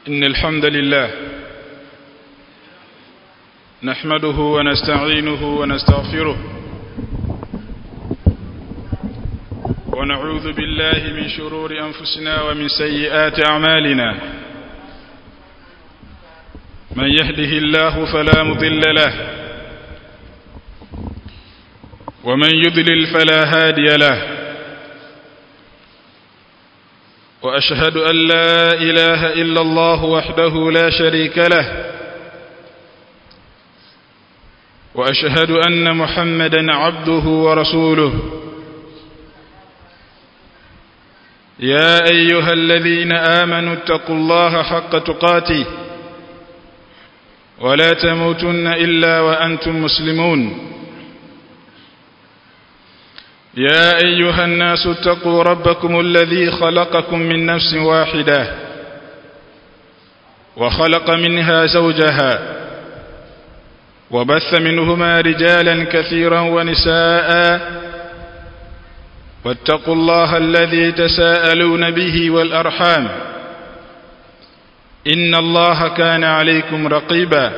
إن الحمد لله نحمده ونستعينه ونستغفره ونعوذ بالله من شرور أنفسنا ومن سيئات أعمالنا من يهده الله فلا مضل له ومن يضلل فلا هادي له وأشهد أن لا إله إلا الله وحده لا شريك له وأشهد أن محمدا عبده ورسوله يا أيها الذين آمنوا اتقوا الله حق تقاته ولا تموتن إلا وأنتم مسلمون يا أيها الناس اتقوا ربكم الذي خلقكم من نفس واحدة وخلق منها زوجها وبث منهما رجالا كثيرا ونساء واتقوا الله الذي تساءلون به والأرحام إن الله كان عليكم رقيبا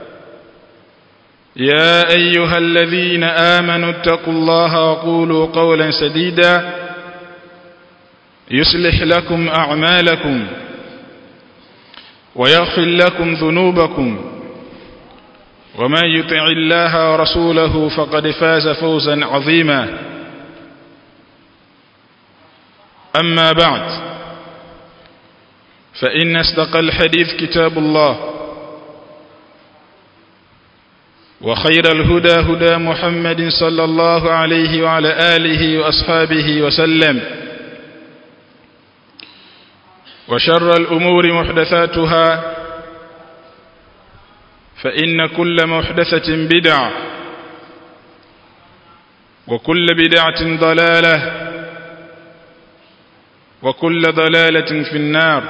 يا أيها الذين آمنوا اتقوا الله وقولوا قولا سديدا يصلح لكم أعمالكم ويغفر لكم ذنوبكم ومن يطع الله ورسوله فقد فاز فوزا عظيما أما بعد فإن استقى الحديث كتاب الله وخير الهدى هدى محمد صلى الله عليه وعلى آله وأصحابه وسلم وشر الأمور محدثاتها فإن كل محدثة بدعة وكل بدعة ضلالة وكل ضلالة في النار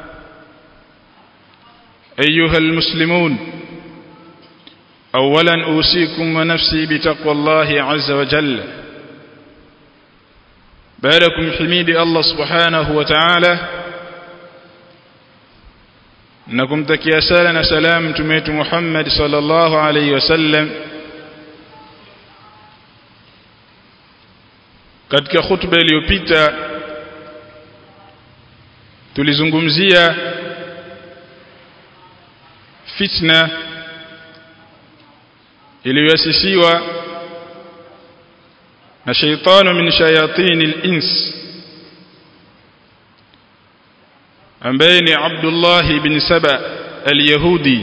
أيها المسلمون أولا أوصيكم ونفسي بتقوى الله عز وجل باركم حميد الله سبحانه وتعالى نكم تكيا سالنا سلام تميت محمد صلى الله عليه وسلم katika khutba iliyopita tulizungumzia fitna iliyoasisiwa na shaitanu min shayatin al-ins ambaye ni Abdullah ibn Saba al-Yahudi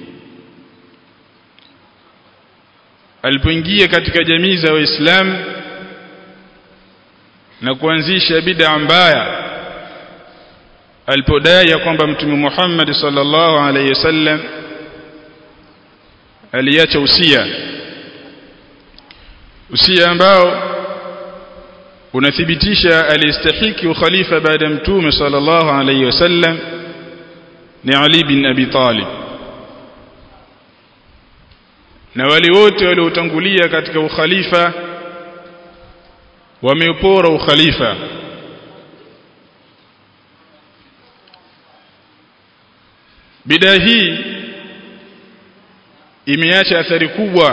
alipoingia katika jamii za Waislamu na kuanzisha bid'a mbaya alipodai kwamba mtume Muhammad sallallahu alayhi wasallam aliacha usia usia ambao unathibitisha alistahiki ukhalifa baada ya mtume sallallahu alayhi wasallam ni Ali bin Abi Talib na wale wote waliotangulia katika ukhalifa wameupora ukhalifa bidaa hii imeacha athari kubwa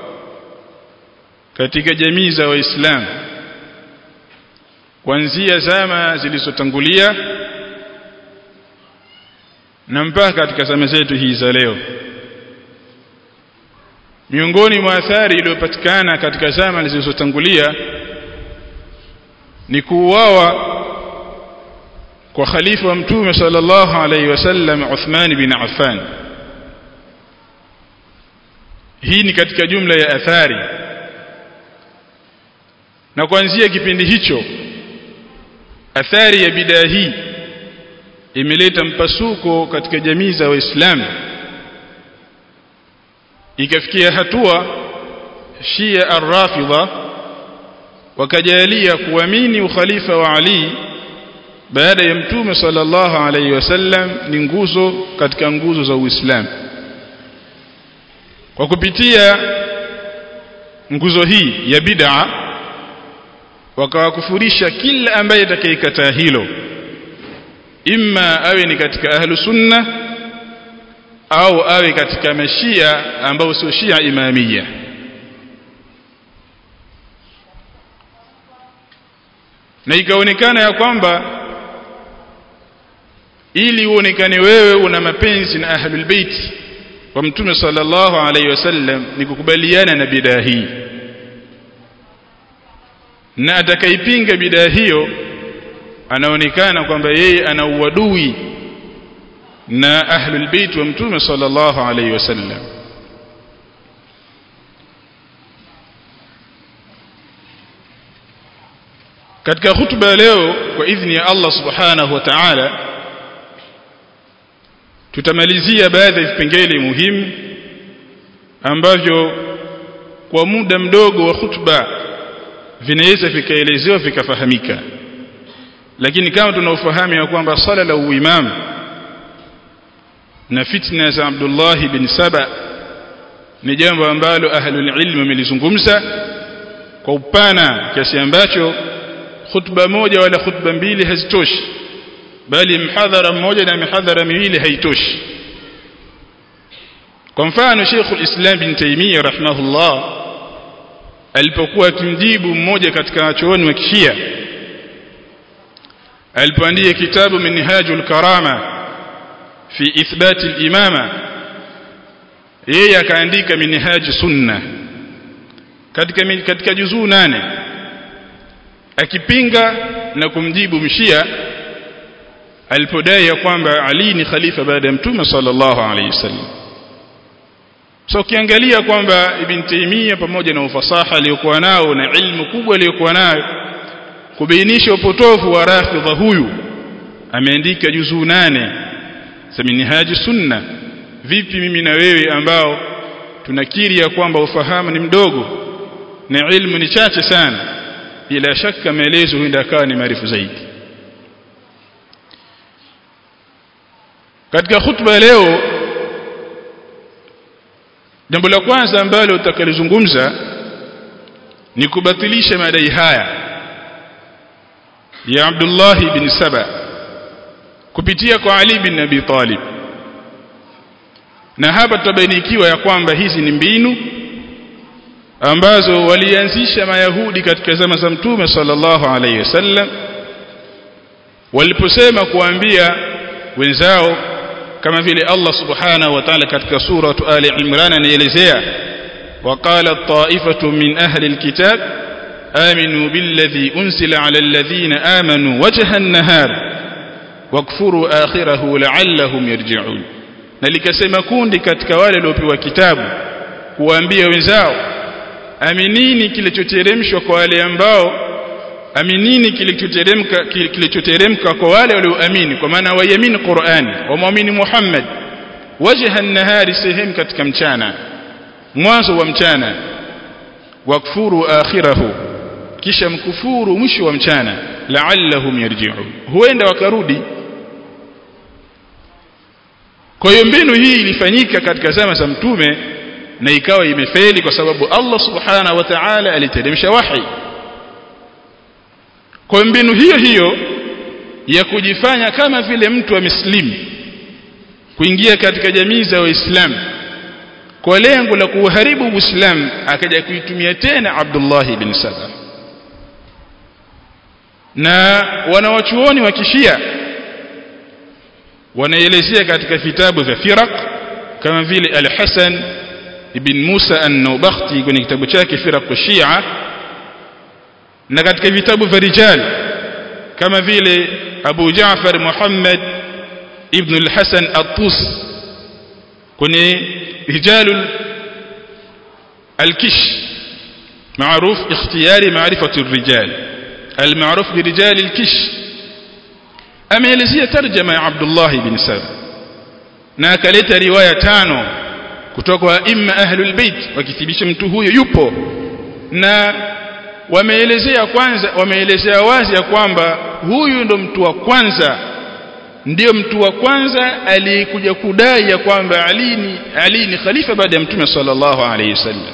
katika jamii za waislamu kuanzia zama zilizotangulia na mpaka katika zama zetu hii za leo miongoni mwa athari iliyopatikana katika zama zilizotangulia ni kuuawa kwa khalifa wa mtume sallallahu alaihi wasallam Uthman bin Affan hii ni katika jumla ya athari na kuanzia kipindi hicho athari ya bidaa hii imeleta mpasuko katika jamii za waislamu ikafikia hatua Shia ar-Rafidha wakajalia kuamini ukhalifa wa Ali baada ya mtume sallallahu alaihi wasallam ni nguzo katika nguzo za Uislamu kwa kupitia nguzo hii ya bid'a wakawakufurisha kila ambaye atakayekataa hilo imma awe ni katika ahlu sunna au awe katika mashia ambao sio shia imamia na ikaonekana ya kwamba ili uonekane wewe una mapenzi na ahlul bait wa mtume sallallahu alaihi wasallam ni kukubaliana na bidaa hii na atakaipinga bidaa hiyo anaonekana kwamba yeye ana uadui na ahlul bait wa mtume sallallahu alaihi wasallam katika hutuba leo kwa idhni ya Allah subhanahu wa ta'ala tutamalizia baadhi ya vipengele muhimu ambavyo kwa muda mdogo wa hutuba vinaweza vikaelezewa vikafahamika lakini kama tunaofahamu ya kwamba sala la uimam na fitna za Abdullah bin Saba ni jambo ambalo ahlul ilm wamelizungumza kwa upana kiasi ambacho khutba moja wala khutba mbili hazitoshi bali mhadhara mmoja na mihadhara miwili haitoshi kwa mfano Sheikh al-Islam bin Taymiyyah rahimahullah alipokuwa akimjibu mmoja katika wachuoni wa Kishia alipoandika kitabu Minhajul Karama fi ithbati al-imama yeye akaandika Minhaj Sunna katika katika juzuu nane akipinga na kumjibu mshia alipodai ya kwamba Ali ni khalifa baada ya mtume sallallahu alaihi wasallam so ukiangalia kwamba ibn Taymiyyah pamoja na ufasaha aliyokuwa nao na ilmu kubwa aliyokuwa nayo kubainisha upotofu wa rafidha huyu ameandika juzuu nane za minhaji sunna vipi mimi na wewe ambao tunakiri ya kwamba ufahamu ni mdogo na ilmu ni chache sana bila shaka maelezo huenda akawa ni maarifu zaidi katika khutba leo jambo la kwanza ambalo utakalizungumza ni kubatilisha madai haya ya Abdullah bin Saba kupitia kwa Ali bin Abi Talib na hapa tutabainikiwa ya kwamba hizi ni mbinu ambazo walianzisha mayahudi katika zama za mtume sallallahu alaihi wasallam waliposema kuambia wenzao kama vile Allah subhanahu wa ta'ala katika sura Ali Imran anaelezea وقال طائفة من أهل الكتاب آمنوا بالذي أنزل على الذين آمنوا وجه النهار واكفروا آخره لعلهم يرجعون na likasema kundi katika wale waliopewa kitabu kuambia wenzao aminini kilichoteremshwa kwa wale ambao aminini kilichoteremka kilichoteremka kwa wale walioamini kwa maana waiamini Qur'ani wamwamini Muhammad wajha an-nahari sehemu katika mchana mwanzo wa mchana wakfuru akhirahu kisha mkufuru mwisho wa mchana la'allahum yarji'un huenda wakarudi kwa hiyo mbinu hii ilifanyika katika zama za mtume na ikawa imefeli kwa sababu Allah subhanahu wa ta'ala aliteremsha wahi kwa mbinu hiyo hiyo ya kujifanya kama vile mtu wa mislimu kuingia katika jamii za waislamu kwa lengo la kuharibu uislamu akaja kuitumia tena Abdullah ibn Saba na wanawachuoni wa kishia wanaelezea katika vitabu vya firaq kama vile al-Hasan ibn Musa an-Nawabakhti kwenye kitabu chake firaq shia na katika vitabu vya rijal kama vile Abu Jaafar Muhammad ibn al-Hasan at-Tus kwenye رجال الكش معروف اختيار معرفة الرجال المعروف برجال الكش ameelezea tarjama ya Abdullah ibn Saba na akaleta riwaya tano kutoka kwa imma ahlul bait wakithibitisha mtu huyo yupo na wameelezea kwanza wameelezea wazi ya kwamba huyu ndo mtu wa kwanza ndiyo mtu wa kwanza aliyekuja kudai ya kwamba Ali ni Ali ni khalifa baada ya mtume sallallahu alayhi wasallam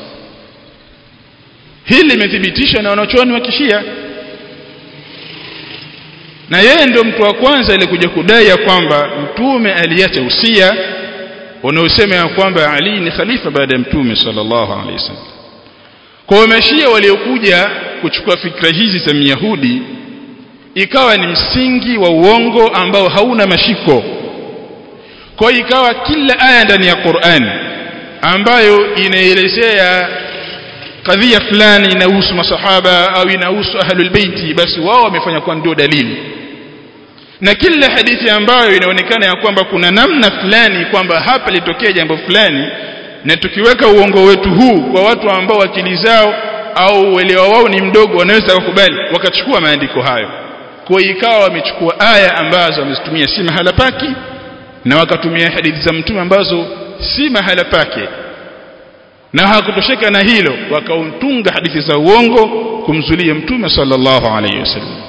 hili limethibitishwa na wanachuoni wa kishia na yeye ndio mtu wa kwanza alikuja kudai ya kwamba mtume aliacha usia unaosema ya kwamba Ali ni khalifa baada ya mtume sallallahu alaihi wasallam kwa mashia waliokuja kuchukua fikra hizi za Myahudi ikawa ni msingi wa uongo ambao hauna mashiko kwa ikawa kila aya ndani ya Qur'an ambayo inaelezea kadhia fulani inahusu masahaba au inahusu ahlul baiti basi wao wamefanya kwa ndio dalili na kila hadithi ambayo inaonekana ya kwamba kuna namna fulani kwamba hapa litokea jambo fulani na tukiweka uongo wetu huu kwa watu ambao akili zao au uelewa wao ni mdogo wanaweza kukubali wakachukua maandiko hayo kwa ikawa wamechukua aya ambazo wamezitumia si mahala pake na wakatumia hadithi za mtume ambazo si mahala pake na hakutosheka na hilo wakauntunga hadithi za uongo kumzulia mtume sallallahu alayhi wasallam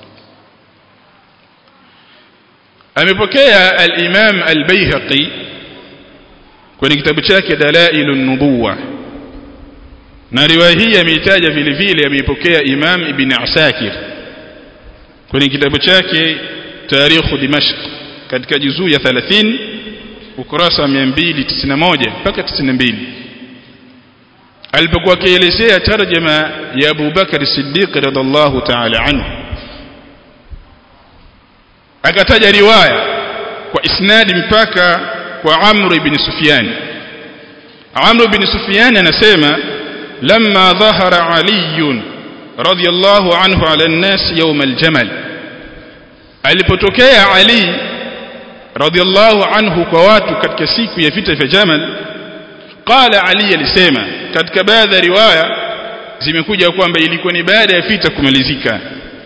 amepokea al-Imam al-Baihaqi kwenye kitabu chake Dalailun Nubuwa na riwaya hii ameitaja vile vile ameipokea Imam Ibn Asakir kwenye kitabu chake Tarikh Dimashq katika juzuu ya 30 ukurasa 291 mpaka 92 alipokuwa akielezea tarjama ya Abu Bakar Siddiq radhiallahu ta'ala anhu akataja riwaya kwa isnadi mpaka kwa Amr ibn Sufyan Amr ibn Sufyan anasema lamma dhahara Ali radiyallahu anhu ala an-nas yawm al-jamal alipotokea Ali radiyallahu anhu kwa watu katika siku ya vita vya Jamal qala Ali alisema katika baadhi ya riwaya zimekuja kwamba ilikuwa ni baada ya vita kumalizika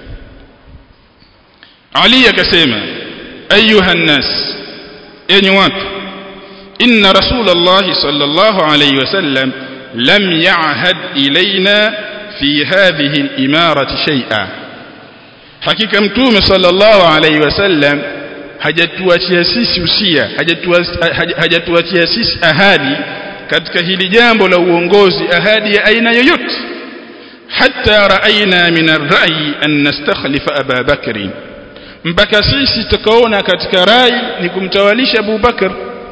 Ali akasema ayuha nas enyi watu inna rasulullah sallallahu alayhi wasallam lam ya'had ilayna fi hadhihi al-imarati shay'a hakika mtume sallallahu alayhi wasallam hajatuachia sisi usia hajatuachia sisi ahadi katika hili jambo la uongozi ahadi ya aina yoyote hatta raaina min ar-ra'yi an nastakhlifa Aba Bakr mpaka sisi tukaona katika rai ni kumtawalisha Abu Bakar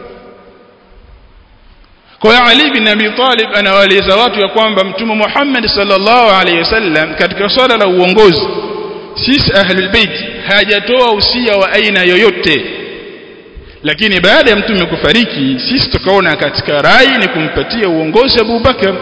kwa Ali bin Abi Talib anawaeleza watu ya kwamba mtume Muhammad sallallahu alaihi wasallam katika swala la uongozi sisi ahlul bait hajatoa usia wa aina yoyote lakini baada ya mtume kufariki sisi tukaona katika rai ni kumpatia uongozi Abu Bakar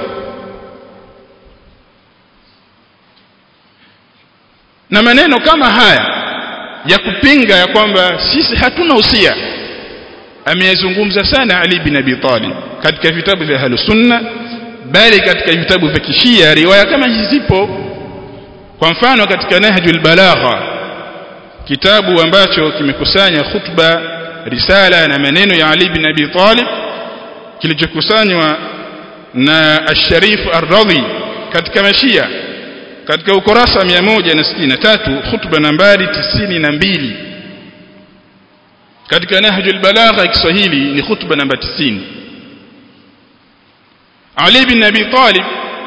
na maneno kama haya ya kupinga ya kwamba sisi hatuna usia ameyazungumza sana Ali bin Abi Talib katika vitabu vya Ahlus Sunna bali katika vitabu vya Kishia riwaya kama hizi zipo kwa mfano katika Nahjul Balagha kitabu ambacho kimekusanya khutba risala na maneno ya Ali bin Abi Talib kilichokusanywa na Ash-Sharif Ar-Radhi katika Mashia katika ukurasa 163 khutba nambari 92 katika Nahjul Balagha ya Kiswahili ni khutba namba 90 Ali bin Abi Talib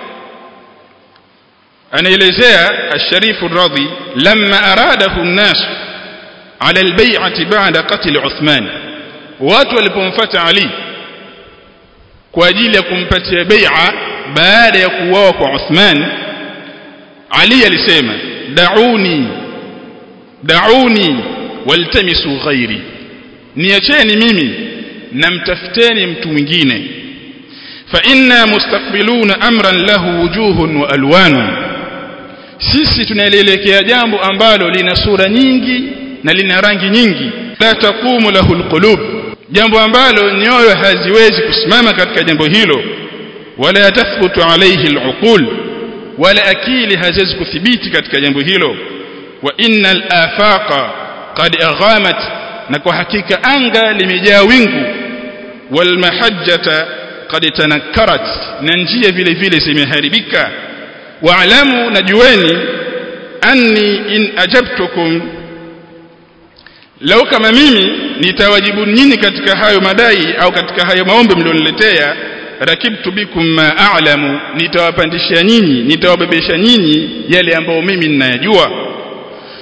anaelezea Ash-Sharif Ar-Radhi lamma aradahu an-nas ala al-bay'ati ba'da qatl Uthman watu walipomfuata Ali kwa ajili ya kumpatia bai'a baada ya kuuawa kwa Uthman Ali alisema dauni dauni waltamisu ghairi niacheni mimi na mtafuteni mtu mwingine fa inna mustaqbiluna amran lahu wujuhun wa alwanun sisi tunaelekea jambo ambalo lina sura nyingi na lina rangi nyingi la taqumu lahu alqulub jambo ambalo nyoyo haziwezi kusimama katika jambo hilo wala tathbutu alayhi aluqul wala akili haziwezi kuthibiti katika jambo hilo wa innal afaqa qad aghamat na kwa hakika anga limejaa wingu wal mahajjata qad tanakkarat na njia vile vile zimeharibika wa'lamu najueni anni in ajabtukum lau kama mimi nitawajibu nyinyi katika hayo madai au katika hayo maombi mlioniletea rakibtu bikum ma a'lamu nitawapandisha nyinyi nitawabebesha nyinyi yale ambayo mimi ninayajua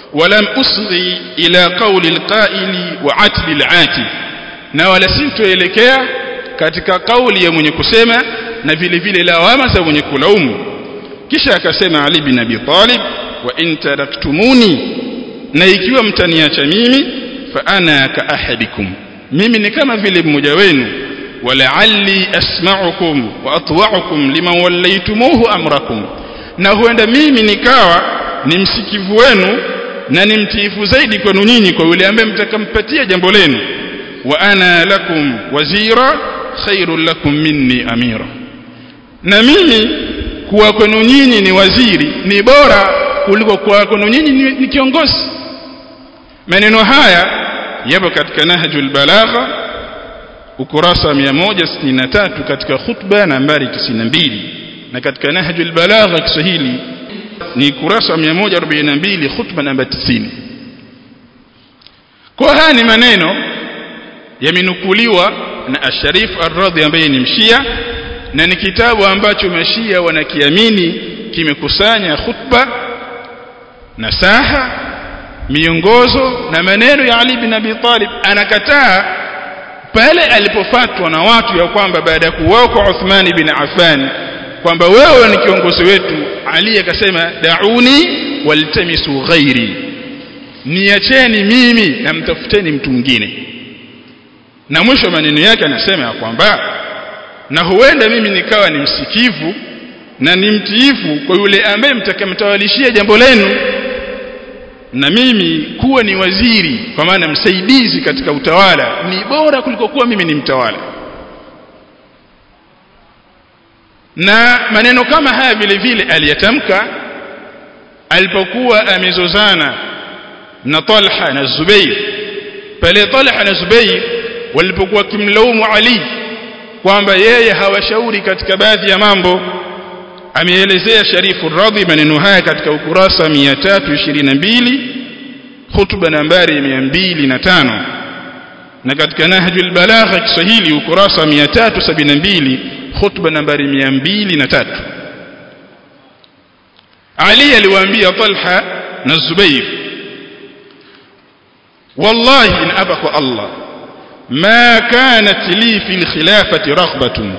ولم أصغي إلى قول القائل وعتل العاتل na wala sintoelekea katika kauli ya mwenye kusema na vile vile lawama za mwenye kulaumu kisha akasema Ali bin Abi Talib wa in taraktumuni na ikiwa mtaniacha mimi fa ana ka ahadikum mimi ni kama vile mmoja wenu wala'alli asma'ukum wa atwa'ukum liman wallaytumuhu amrakum na huenda mimi nikawa ni msikivu wenu na ni mtiifu zaidi kwenu nyinyi kwa yule ambaye mtakampatia jambo lenu wa ana lakum wazira khairul lakum minni amira na mimi kuwa kwenu nyinyi ni waziri ni bora kuliko kuwa kwenu nyinyi ni, ni kiongozi maneno haya yapo katika nahjul balagha ukurasa 163 katika khutba nambari 92 na katika nahjul balagha Kiswahili ni kurasa 142 khutba namba 90 kwa haya ni maneno yamenukuliwa na Asharif Ar-Radhi ambaye ni mshia na ni kitabu ambacho mashia wanakiamini kimekusanya khutba nasaha miongozo na maneno ya Ali bin Abi Talib anakataa pale alipofatwa na watu ya kwamba baada ya kuwao kwa Uthman bin Affan kwamba wewe ni kiongozi wetu Ali akasema dauni waltamisu ghairi niacheni mimi na mtafuteni mtu mwingine na mwisho maneno yake anasema ya kwamba na huenda mimi nikawa ni msikivu na ni mtiifu kwa yule ambaye mtakamtawalishia jambo lenu na mimi kuwa ni waziri kwa maana msaidizi katika utawala ni bora kuliko kuwa mimi ni mtawala na maneno kama haya vile vile aliyatamka alipokuwa amezozana na Talha na Zubair pale Talha na Zubair walipokuwa kimlaumu Ali kwamba yeye hawashauri katika baadhi ya mambo ameelezea Sharifu Radhi maneno haya katika ukurasa 322 hutuba nambari 205 na katika Nahjul Balagha Kiswahili ukurasa 372 hutuba nambari 203 Ali aliwaambia Talha na Zubair wallahi in abaka Allah ma kanat li fil khilafati raghbatun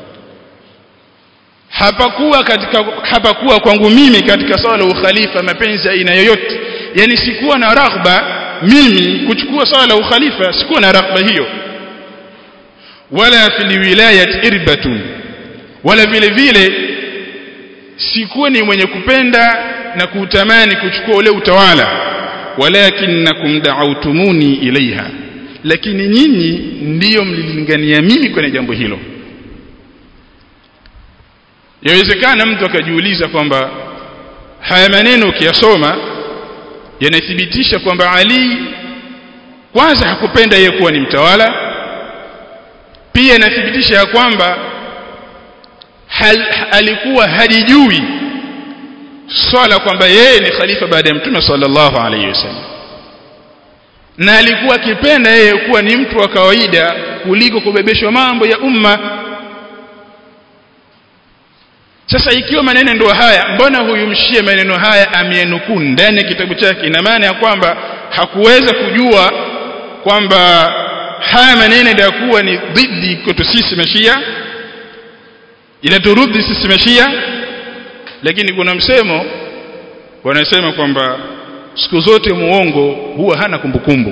hapakuwa katika hapakuwa kwangu mimi katika swala la ukhalifa mapenzi aina yoyote yani sikuwa na raghba mimi kuchukua swala la ukhalifa sikuwa na raghba hiyo wala fil wilayat irbatun wala vile vile sikuwa ni mwenye kupenda na kutamani kuchukua ule utawala walakinnakum da'awtumuni ilaiha lakini nyinyi ndiyo mlilingania mimi kwenye jambo hilo yawezekana mtu akajiuliza kwamba haya maneno ukiyasoma yanathibitisha kwamba Ali kwanza hakupenda yeye kuwa ni mtawala pia inathibitisha ya kwamba hal, alikuwa halijui swala kwamba yeye ni khalifa baada ya mtume sallallahu alayhi wasallam na alikuwa akipenda yeye kuwa ni mtu wa kawaida kuliko kubebeshwa mambo ya umma sasa ikiwa maneno ndio haya mbona huyu mshie maneno haya amenukuu ndani ya kitabu chake ina maana ya kwamba hakuweza kujua kwamba haya maneno yatakuwa ni dhidi kwetu sisi mashia inaturudi sisi mashia lakini kuna msemo wanasema kwamba siku zote muongo huwa hana kumbukumbu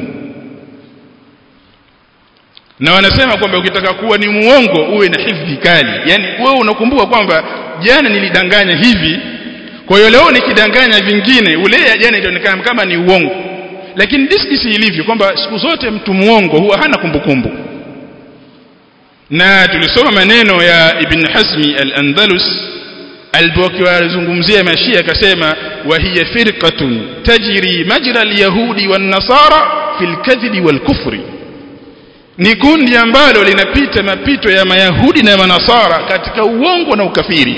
na wanasema kwamba ukitaka kuwa ni muongo uwe na hifdhi kali yani wewe unakumbuka kwamba jana nilidanganya hivi kwa hiyo leo nikidanganya vingine ule ya jana itaonekana kama ni uongo lakini diskisi ilivyo kwamba siku zote mtu muongo huwa hana kumbukumbu na tulisoma maneno ya Ibn Hazmi al-Andalus alipokuwa alizungumzia mashia akasema wa hiya firqatun tajri majra al-yahudi wan-nasara fil kadhibi wal-kufri ni kundi ambalo linapita mapito ya mayahudi na manasara katika uongo na ukafiri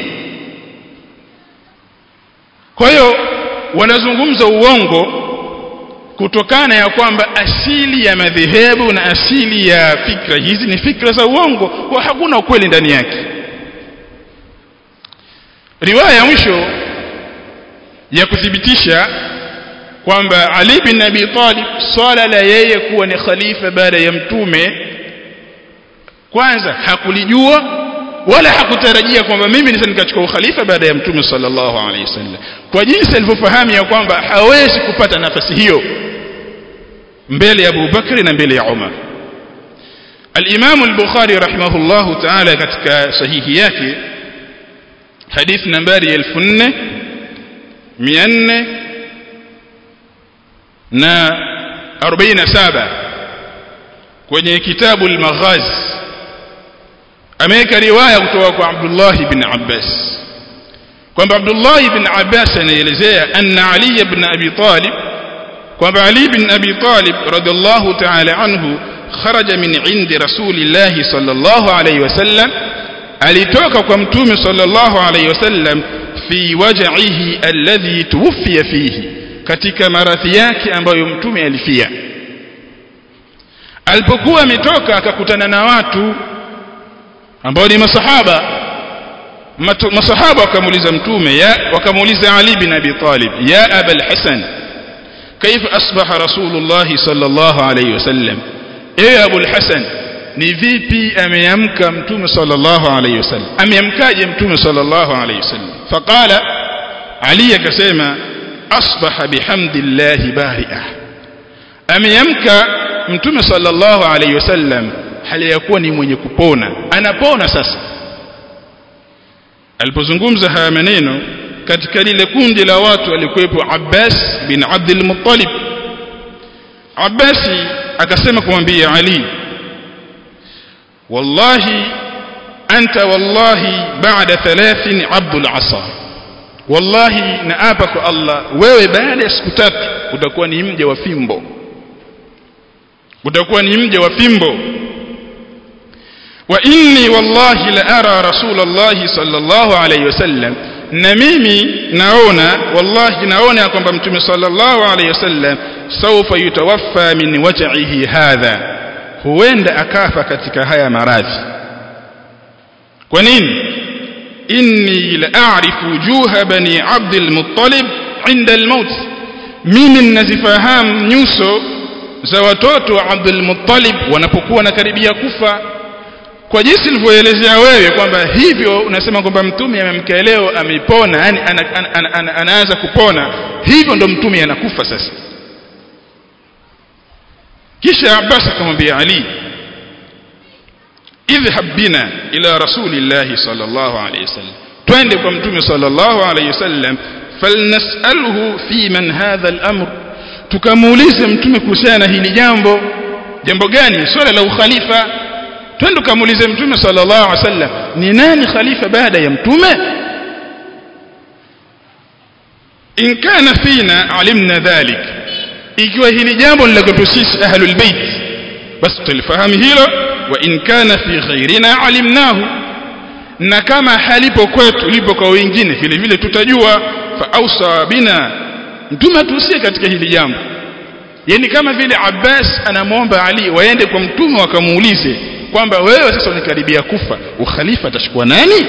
kwa hiyo wanazungumza uongo kutokana ya kwamba asili ya madhehebu na asili ya fikra hizi ni fikra za uongo kwa hakuna ukweli ndani yake riwaya ya mwisho ya kuthibitisha kwamba Ali bin Abi Talib swala la yeye kuwa ni khalifa baada ya mtume kwanza hakulijua wala hakutarajia kwamba mimi nisa nikachukua ukhalifa baada ya mtume sallallahu alaihi wasallam kwa jinsi alivyofahamu ya kwamba hawezi kupata nafasi hiyo mbele ya Abu Bakri na mbele ya Umar الإمام البخاري رحمه الله تعالى katika sahihi yake hadith nambari 4400 na 47 kwenye kitabu al-Maghazi ameweka riwaya kutoka kwa Abdullah ibn Abbas kwamba Abdullah ibn Abbas anaelezea anna Ali ibn Abi Talib kwamba Ali ibn Abi Talib radhiallahu ta'ala anhu kharaja min indi rasulillahi sallallahu alayhi wasallam alitoka kwa mtume sallallahu alayhi wasallam fi waj'ihi alladhi tuwfiya fihi katika maradhi yake ambayo mtume alifia alipokuwa ametoka akakutana na watu ambao ni masahaba masahaba wakamuuliza mtume ya wakamuuliza Ali bin Abi Talib ya Aba al-Hasan كيف أصبح رسول الله صلى الله عليه وسلم ايه ابو الحسن ni vipi ameamka mtume sallallahu alayhi wasallam ameamkaje mtume sallallahu alayhi wasallam faqala ali akasema asbaha bihamdillahi bari'a ameamka mtume sallallahu alayhi wasallam hali ya kuwa ni mwenye kupona anapona sasa alipozungumza haya maneno katika lile kundi la watu alikuwepo Abbas bin Abdul Muttalib Abbasi akasema kumwambia Ali wallahi anta wallahi ba'da thalathin abdul asa wallahi naapa kwa Allah wewe baada ya siku tatu utakuwa ni mja wa fimbo utakuwa ni mja wa fimbo wa inni wallahi la ara rasulullah sallallahu alayhi wasallam na mimi naona wallahi naona kwamba mtume sallallahu alayhi wasallam sawfa yutawaffa min waj'ihi hadha huenda akafa katika haya maradhi kwa nini inni la a'rifu wujuha bani abd al-muttalib inda al-maut mimi ninazifahamu nyuso za watoto wa Abdul Muttalib wanapokuwa na karibia kufa kwa jinsi nilivyoelezea wewe kwamba hivyo unasema kwamba mtume amemkea leo amepona yani ana, ana, ana, ana, anaanza kupona hivyo ndo mtume anakufa sasa kisha Abbas akamwambia Ali idhhab bina ila rasulillahi sallallahu alayhi wasallam twende kwa mtume sallallahu alayhi wasallam falnasalhu fi man hadha al-amr tukamuulize mtume kuhusiana na hili jambo jambo gani swala la ukhalifa twende tukamuulize mtume sallallahu alaihi wasallam ni nani khalifa baada ya mtume in kana fina alimna dhalik ikiwa hili jambo ni la kwetu sisi ahlul bait basi tulifahamu hilo wa in kana fi ghairina alimnahu na kama halipo kwetu lipo kwa wengine vile vile tutajua fa ausa bina mtume atusie katika hili jambo yani kama vile Abbas anamwomba Ali waende kwa mtume wakamuulize kwamba wewe sasa unikaribia kufa ukhalifa atachukua nani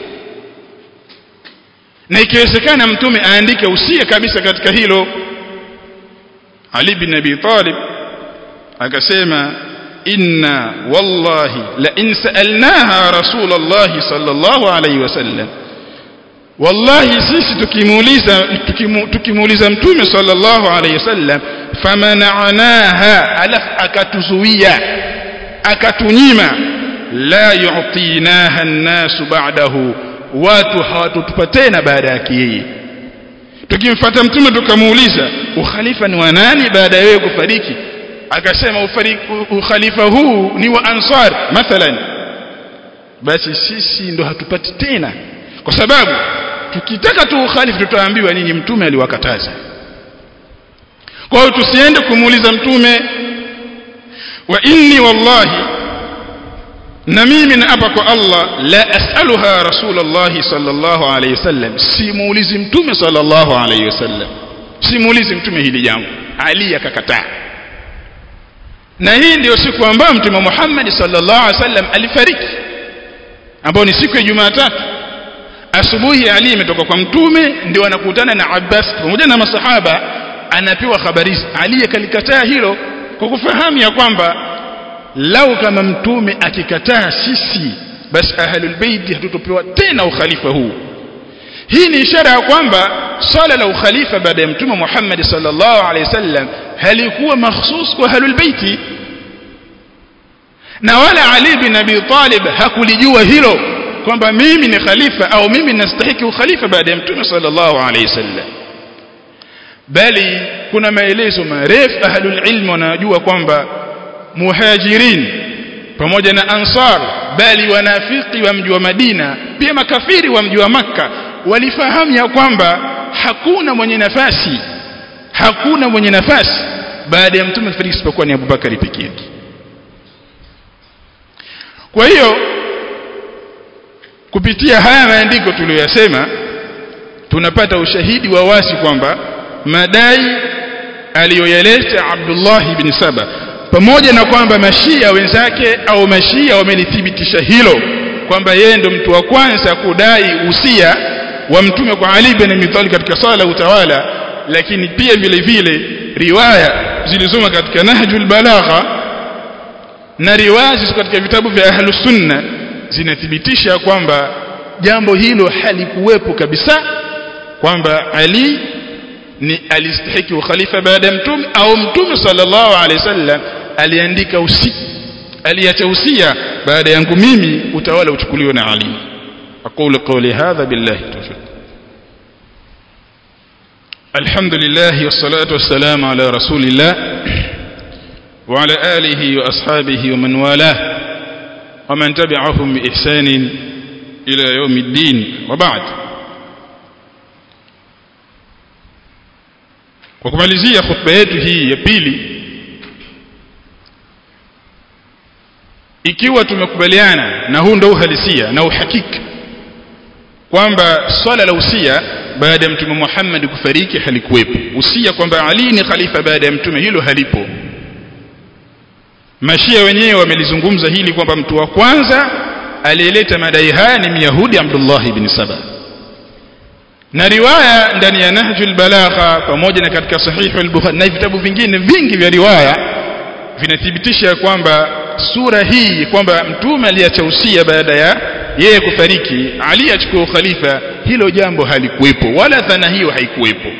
na ikiwezekana mtume aandike usia kabisa katika hilo Ali bin Abi Talib akasema inna wallahi la in sa'alnaha rasulullah sallallahu alayhi wasallam wallahi sisi tukimuuliza tukimu, tukimuuliza mtume sallallahu alayhi wasallam famana'naha alaf akatuzuia akatunyima la yu'tinaha an-nasu ba'dahu watu hawatutupa tena baada yake yeye tukimfuata mtume tukamuuliza ukhalifa ni wa nani baada ya wewe kufariki akasema ukhalifa huu ni wa ansar mathalan basi sisi ndo hatupati tena kwa sababu tukitaka tu ukhalifa tutaambiwa nini mtume aliwakataza kwa hiyo tusiende kumuuliza mtume wa inni wallahi na mimi naapa kwa Allah la as'aluha rasulullah sallallahu alayhi wasallam simuulizi mtume sallallahu alayhi wasallam simuulizi mtume hili jambo Ali akakataa na hii ndio siku ambayo mtume Muhammad sallallahu alayhi wasallam alifariki ambayo ni siku ya Jumatatu asubuhi Ali imetoka kwa mtume ndio anakutana na Abbas pamoja na masahaba anapewa habari Ali akalikataa hilo kwa kufahamu ya kwamba lau kama mtume akikataa sisi basi ahlul bait hatutopewa tena ukhalifa huu hii ni ishara ya kwamba swala la ukhalifa baada ya mtume Muhammad sallallahu alaihi wasallam halikuwa mahsus kwa ahlul bait na wala Ali bin Abi Talib hakulijua hilo kwamba mimi ni khalifa au mimi nastahiki ukhalifa baada ya mtume sallallahu alaihi wasallam bali kuna maelezo marefu ahlul ilm wanajua kwamba muhajirin pamoja na ansar bali wanafiki wa mji wa Madina pia makafiri wa mji wa Makka walifahamu ya kwamba hakuna mwenye nafasi hakuna mwenye nafasi baada ya mtume kufariki isipokuwa ni Abubakari pekee yake kwa hiyo kupitia haya maandiko tuliyosema tunapata ushahidi wa wasi kwamba madai aliyoyaleta Abdullah ibn Saba pamoja na kwamba mashia wenzake au mashia wamelithibitisha hilo kwamba yeye ndo mtu wa kwanza kudai usia wa mtume kwa Ali bin Abi Talib katika sala utawala lakini pia vile vile riwaya zilizoma katika Nahjul Balagha na riwaya zilizo katika vitabu vya Ahlus Sunna zinathibitisha kwamba jambo hilo halikuwepo kabisa kwamba Ali ni alistahiki ukhalifa baada ya mtume au mtume sallallahu alaihi wasallam aliandika usi aliacha usia baada yangu mimi utawala uchukuliwe na Ali aqulu qawli hadha billahi tawfiq الحمد لله والصلاة والسلام على رسول الله وعلى آله وأصحابه ومن والاه ومن تبعهم بإحسان إلى يوم الدين وبعد kwa kumalizia khutba yetu hii ya pili ikiwa tumekubaliana na huu ndio uhalisia na uhakika kwamba swala la usia baada ya mtume Muhammad kufariki halikuwepo usia kwamba Ali ni khalifa baada ya mtume hilo halipo mashia wenyewe wamelizungumza hili kwamba mtu wa kwanza aliyeleta madai haya ni Myahudi Abdullah ibn Saba na riwaya ndani ya Nahjul Balagha pamoja na katika Sahih al-Bukhari na vitabu vingine vingi vya riwaya vinathibitisha kwamba sura hii kwamba mtume aliacha usia baada ya yeye kufariki Ali achukua khalifa hilo jambo halikuwepo wala dhana hiyo haikuwepo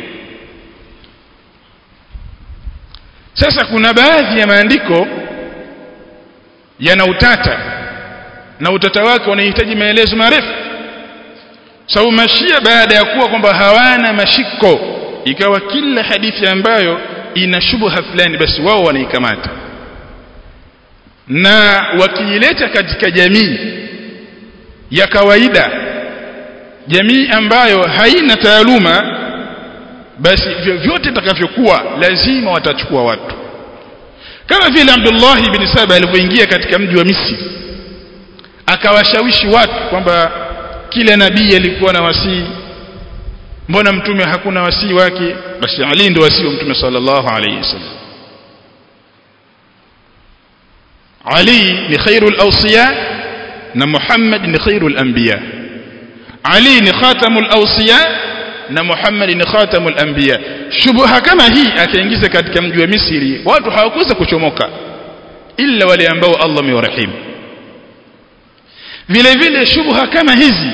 sasa kuna baadhi ya maandiko yana utata na utata wake unahitaji maelezo marefu sababu mashia baada ya kuwa kwamba hawana mashiko ikawa kila hadithi ambayo ina shubha fulani basi wao wanaikamata na wakiileta katika jamii ya kawaida jamii ambayo haina taaluma basi vyovyote itakavyokuwa lazima watachukua watu kama vile Abdullah ibn Saba alivyoingia katika mji wa Misri akawashawishi watu kwamba kila nabii alikuwa na wasii mbona mtume hakuna wasii wake basi Ali ndio wasii wa mtume sallallahu alayhi wasallam Ali ni khairul awsiya na Muhammad ni khairul anbiya Ali ni khatamul awsiya na Muhammad ni khatamul anbiya shubha kama hii akaingiza katika mji wa Misri watu hawakuweza kuchomoka illa wale ambao Allah amewarehemu vile vile shubha kama hizi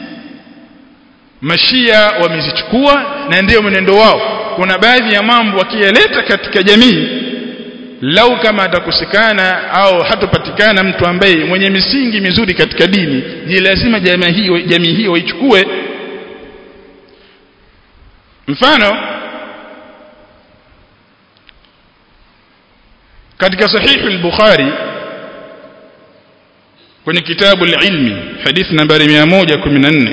mashia wamezichukua na ndio mwenendo wao kuna baadhi ya mambo wakiyaleta katika jamii lau kama atakosekana au hatopatikana mtu ambaye mwenye misingi mizuri katika dini ni lazima jamii hiyo jamii hiyo waichukue mfano katika sahihu al-Bukhari kwenye kitabu al-ilmi hadithi nambari 114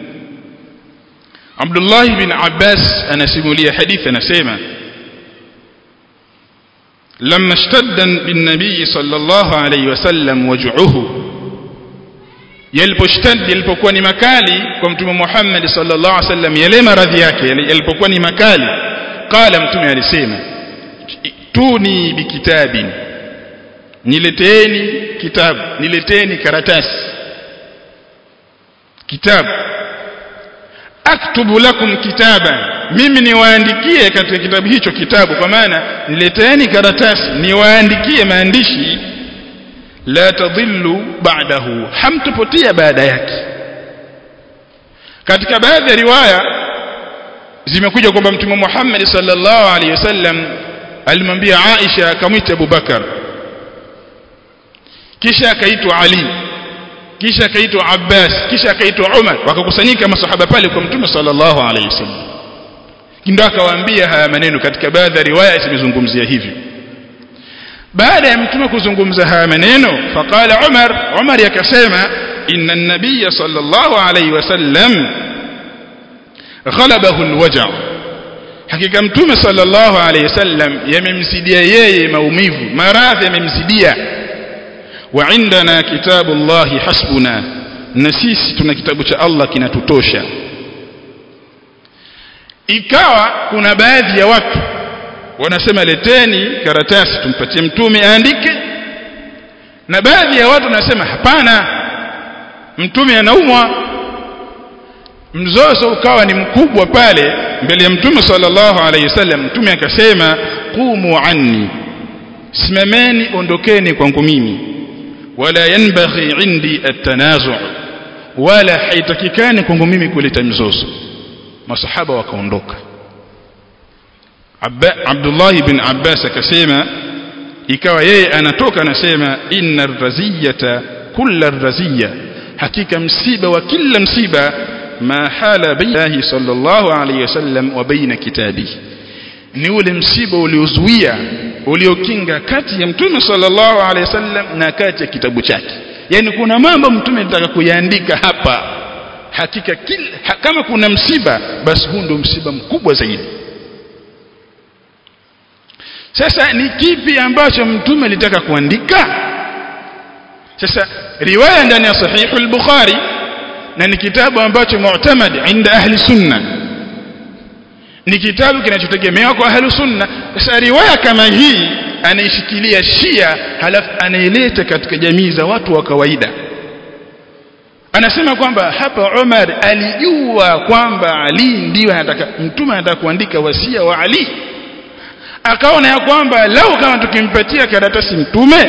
Abdullah bin Abbas anasimulia hadithi anasema لما اشتد بالنبي صلى الله عليه وسلم وجعه yaliposhtad yalipokuwa ni makali kwa mtume Muhammad sallallahu alaihi wasallam yale maradhi yake yalipokuwa ni makali qala mtume alisema tuni bikitabin nileteeni kitabu nileteeni karatasi kitabu aktubu lakum kitaba mimi niwaandikie katika kitabu hicho kitabu kwa maana nileteni karatasi niwaandikie maandishi la tadhillu ba'dahu hamtupotia baada yake katika baadhi ya riwaya zimekuja kwamba mtume Muhammad sallallahu alaihi wasallam alimwambia Aisha akamwita Abu Bakar kisha akaitwa Ali kisha akaitwa Abbas kisha akaitwa Umar wakakusanyika masahaba pale kwa mtume sallallahu alaihi wasallam ndio akawaambia haya maneno katika baadhi ya riwaya zimezungumzia hivyo baada ya mtume kuzungumza haya maneno faqala Umar Umar yakasema inna an-nabiy sallallahu alayhi wasallam ghalabahu al-waja' hakika mtume sallallahu alayhi wasallam yamemzidia yeye maumivu maradhi yamemzidia wa indana kitabu Allah hasbuna na sisi tuna kitabu cha Allah kinatutosha ikawa kuna baadhi ya watu wanasema leteni karatasi tumpatie mtume aandike na baadhi ya watu wanasema hapana mtume anaumwa mzozo ukawa ni mkubwa pale mbele ya mtume sallallahu alayhi wasallam mtume akasema qumu anni simameni ondokeni kwangu mimi wala yanbaghi indi at-tanazu' wala haitakikani kwangu mimi kuleta mzozo masahaba wakaondoka Abdullah ibn Abbas akasema ikawa yeye anatoka anasema inna raziyata kulla raziya hakika msiba wa kila msiba ma hala bainahi sallallahu alayhi wasallam wa baina kitabi ni ule msiba uliozuia uliokinga kati ya mtume sallallahu alayhi wasallam na kati ya kitabu chake yani kuna mambo mtume alitaka kuyaandika hapa hakika kila, kama kuna msiba basi huu ndio msiba mkubwa zaidi sasa ni kipi ambacho mtume alitaka kuandika sasa riwaya ndani ya sahihu al-bukhari na ni kitabu ambacho mu'tamad inda ahli sunna ni kitabu kinachotegemewa kwa ahli sunna sasa riwaya kama hii anaishikilia shia halafu anaileta katika jamii za watu wa kawaida anasema kwamba hapa Umar alijua kwamba Ali ndiyo anataka mtume anataka kuandika wasia wa Ali akaona ya kwamba lau kama tukimpatia karatasi mtume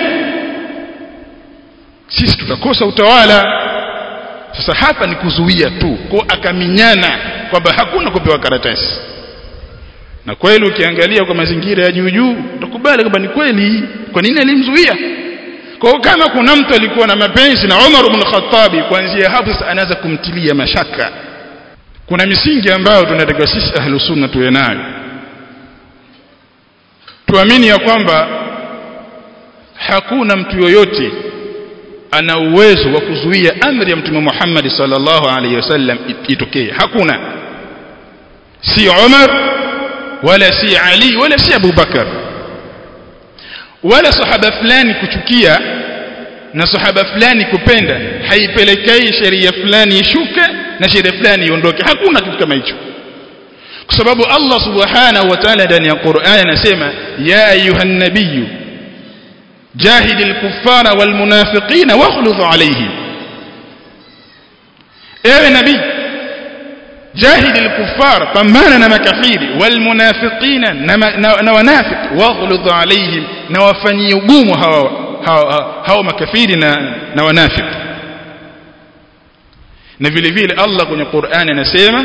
sisi tutakosa utawala sasa hapa ni kuzuia tu kwa akaminyana kwamba hakuna kupewa karatasi na kweli ukiangalia kwa mazingira ya juu juu utakubali kwamba ni kweli kwa nini alimzuia kwa kama kuna mtu alikuwa na mapenzi na Umar ibn Khattab kuanzia hapo sasa anaanza kumtilia mashaka kuna misingi ambayo tunatakiwa sisi ahlus sunna tuwe nayo tuamini ya kwamba hakuna mtu yoyote ana uwezo wa kuzuia amri ya mtume Muhammad sallallahu alaihi wasallam itokee hakuna si Umar wala si Ali wala si Abu Bakar wala sahaba fulani kuchukia na sahaba fulani kupenda haipelekei sheria fulani ishuke na sheria fulani iondoke hakuna kitu kama hicho kwa sababu Allah subhanahu wa ta'ala ndani ya Qur'an anasema ya ayuhan nabiyyu jahid al-kuffara wal munafiqina waghluz alayhim ewe nabii jahid al-kuffar pambana na makafiri wal munafiqina na wanafiq waghluz alayhim na wafanyie ugumu hawa hawa makafiri na na wanafiq na vile vile Allah kwenye Qur'an anasema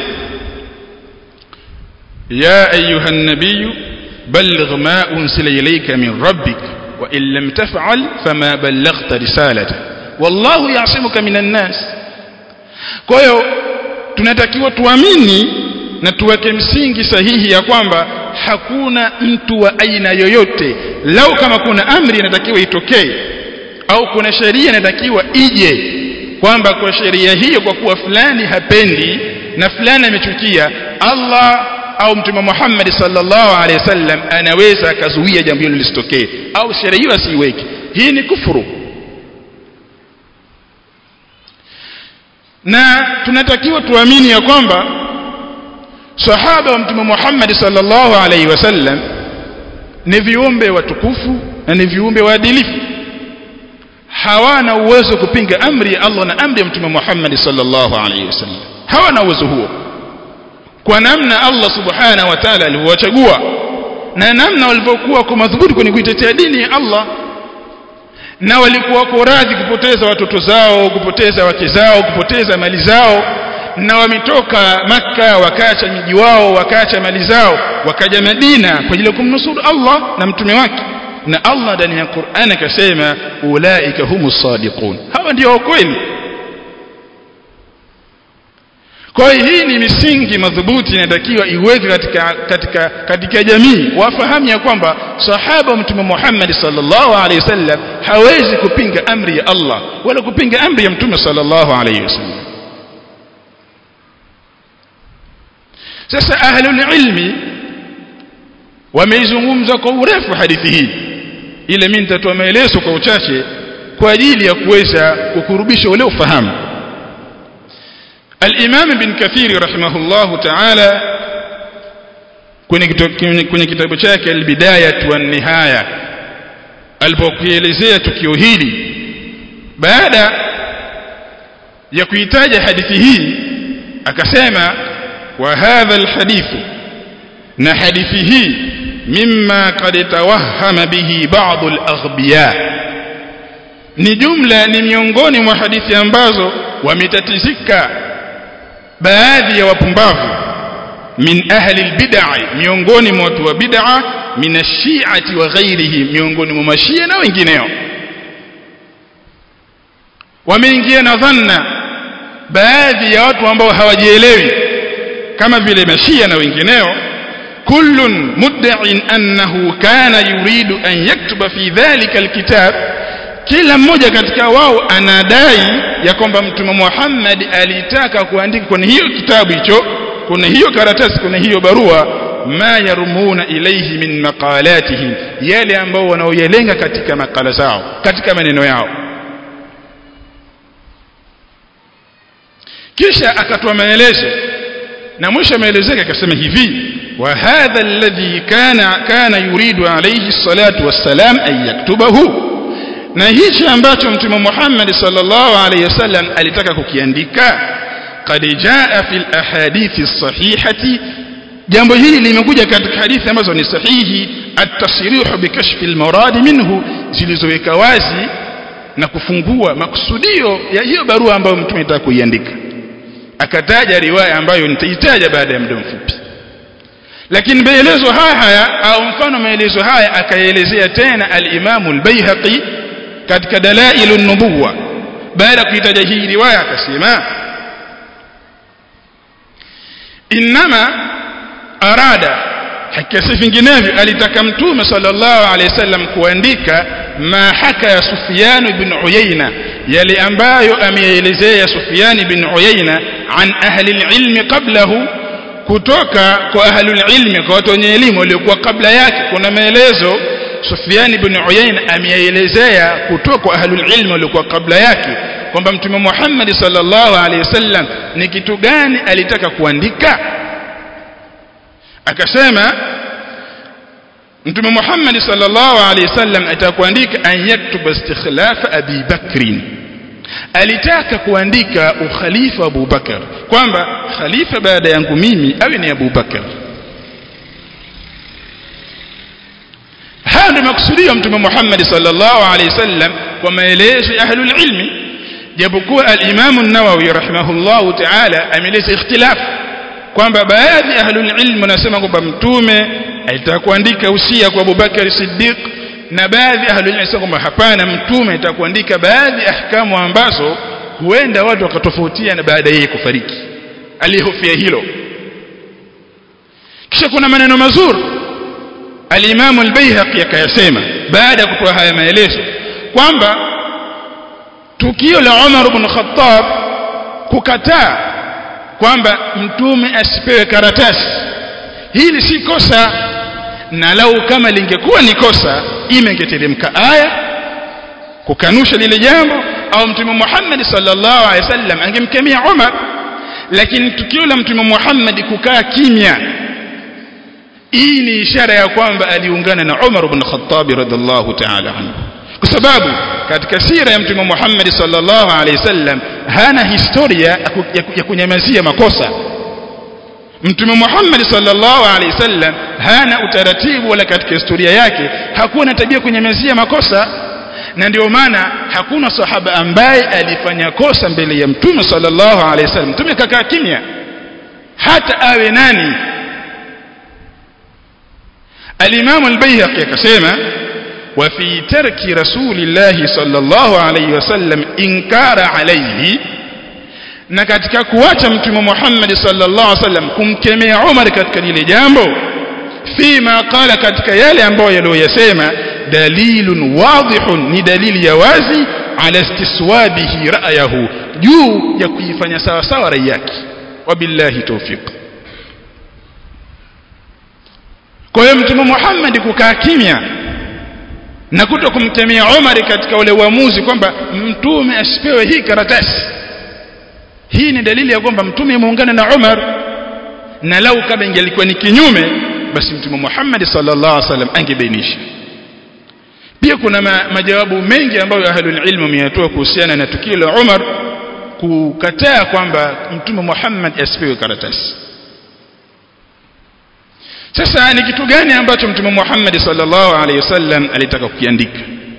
يا أيها النبي بلغ ما أنزل إليك من ربك وإن لم تفعل فما بلغت رسالته والله يعصمك من الناس kwa hiyo tunatakiwa tuamini na tuweke msingi sahihi ya kwamba hakuna mtu wa aina yoyote lau kama kuna amri inatakiwa itokee au kuna sheria inatakiwa ije kwamba kwa sheria hiyo kwa kuwa fulani hapendi na fulani amechukia Allah au mtume Muhammad sallallahu alaihi wasallam anaweza akazuia jambo hilo lisitokee au sheria hiyo asiiweke hii ni kufuru na tunatakiwa tuamini ya kwamba sahaba wa mtume Muhammad sallallahu alaihi wasallam ni viumbe watukufu na ni viumbe waadilifu hawana uwezo kupinga amri ya Allah na amri ya mtume Muhammad sallallahu alaihi wasallam hawana uwezo huo kwa namna Allah subhanahu wa ta'ala alivyowachagua na namna walivyokuwa kwa madhubuti kwenye kuitetea dini ya Allah na walikuwa wako radhi kupoteza watoto zao kupoteza wake zao kupoteza mali zao na wametoka maka wakaacha miji wao wakaacha mali zao wakaja Madina kwa ajili ya kumnusuru Allah na mtume wake na Allah ndani ya Qur'an akasema ulaika humus sadiqun hawa ndio kweli kwa hiyo hii ni misingi madhubuti inatakiwa iweke katika katika katika jamii wafahamu ya kwamba sahaba mtume Muhammad sallallahu alaihi wasallam hawezi kupinga amri ya Allah wala kupinga amri ya mtume sallallahu alaihi wasallam sasa ahlul ilmi wameizungumza kwa urefu hadithi hii ile mimi nitatoa maelezo kwa uchache kwa ajili ya kuweza kukurubisha ule ufahamu الإمام بن كثير رحمه الله تعالى kwenye kitabu chake albidaya wa nihaya alipokielezea tukio hili baada ya kuitaja hadithi hii akasema wa hadha alhadithu na hadithi hii mimma qad tawahhama bihi ba'd alaghbiya ni jumla ni miongoni mwa hadithi ambazo wametatizika baadhi ya wapumbavu min ahli albid'a miongoni mwa watu wa bid'a min ash-shi'ati wa ghairihi miongoni mwa mashia na wengineo wameingia na dhanna baadhi ya watu ambao hawajielewi kama vile mashia na wengineo kullun muddain annahu kana yuridu an yaktuba fi dhalika alkitab kila mmoja katika wao anadai ya kwamba mtume Muhammad alitaka kuandika kwenye hiyo kitabu hicho kuna hiyo karatasi kuna hiyo barua ma yarumuna ilayhi min maqalatihim yale ambao wanaoyalenga katika makala zao katika maneno yao kisha akatoa maelezo na mwisho maelezo yake akasema hivi wa hadha alladhi kana kana yuridu alayhi salatu wassalam an yaktubahu na hichi ambacho mtume Muhammad sallallahu alayhi wasallam alitaka kukiandika qad jaa fil ahadithi sahihati jambo hili limekuja katika hadithi ambazo ni sahihi at-tasrihu bikashfi al-murad minhu zilizoweka wazi na kufungua makusudio ya hiyo barua ambayo mtume alitaka kuiandika akataja riwaya ambayo nitaitaja baada ya muda mfupi lakini maelezo haya haya au mfano maelezo haya akaelezea tena al-Imam al-Baihaqi katika dalailun nubuwa baada ya kuitaja hii riwaya akasema inma arada hakika vinginevyo alitaka mtume sallallahu alaihi wasallam kuandika ma haka ya Sufyan ibn Uyayna yale ambayo ameelezea Sufyan ibn Uyayna an ahli ilmi qablahu kutoka kwa ahli ilmi kwa watu wenye elimu waliokuwa kabla yake kuna maelezo Sufyan ibn Uyayna ameelezea kutoka kwa ahlul ilm waliokuwa kabla yake kwamba mtume Muhammad sallallahu alaihi wasallam ni kitu gani alitaka kuandika akasema mtume Muhammad sallallahu alaihi wasallam alitaka kuandika an yaktuba istikhlafa Abi Bakr alitaka kuandika ukhalifa Abu Bakar kwamba khalifa baada yangu mimi awe ni Abu Bakar haya ndio makusudio mtume Muhammad sallallahu alaihi wasallam kwa maelezo ya ahlul ilmi japokuwa al-Imam an-Nawawi rahimahullahu ta'ala ameleza ikhtilaf kwamba baadhi ya ahlul ilmi wanasema kwamba mtume alitaka kuandika usia kwa Abu Bakar Siddiq na baadhi ya ahlul ilmi wanasema kwamba hapana mtume alitaka kuandika baadhi ahkamu ambazo huenda watu wakatofautiana baada yeye kufariki alihofia hilo kisha kuna maneno mazuri al-Imam al-Baihaqi akayasema baada ya kutoa haya maelezo kwamba tukio la Umar ibn Khattab kukataa kwamba mtume asipewe karatasi hili si kosa na lau kama lingekuwa ni kosa imengeteremka aya kukanusha lile jambo au mtume Muhammad sallallahu alaihi wasallam angemkemea Umar lakini tukio la mtume Muhammad kukaa kimya hii ni ishara ya kwamba aliungana na Umar ibn Khattab radhiallahu ta'ala anhu kwa sababu katika sira ya mtume Muhammad sallallahu alaihi wasallam hana historia ya kunyamazia makosa mtume Muhammad sallallahu alaihi wasallam hana utaratibu wala katika historia yake hakuwa na tabia kwenye mezia makosa na ndio maana hakuna sahaba ambaye alifanya kosa mbele ya mtume sallallahu alaihi wasallam mtume kakaa kimya hata awe nani الإمام البيهقي كسيما وفي ترك رسول الله صلى الله عليه وسلم إنكار عليه na katika kuacha mtume Muhammad sallallahu alaihi wasallam kumkemea Umar katika lile jambo fima qala katika yale ambayo yaliyosema dalilun wadihun ni dalili ya wazi ala istiswabihi ra'yahu juu ya kuifanya sawa sawa rai yake wabillahi tawfiq kwa hiyo mtume Muhammad kukaa kimya na kuto kumtemea Umar katika ule uamuzi kwamba mtume asipewe hii karatasi hii ni dalili ya kwamba mtume muungana na Umar na lau kama ingelikuwa ni kinyume basi mtume Muhammad sallallahu alaihi wasallam angebainisha pia kuna ma, majawabu mengi ambayo ahlul ilmu wameyatoa kuhusiana na tukio la Umar kukataa kwamba mtume Muhammad asipewe karatasi sasa ni kitu gani ambacho mtume Muhammad sallallahu alaihi wasallam alitaka kukiandika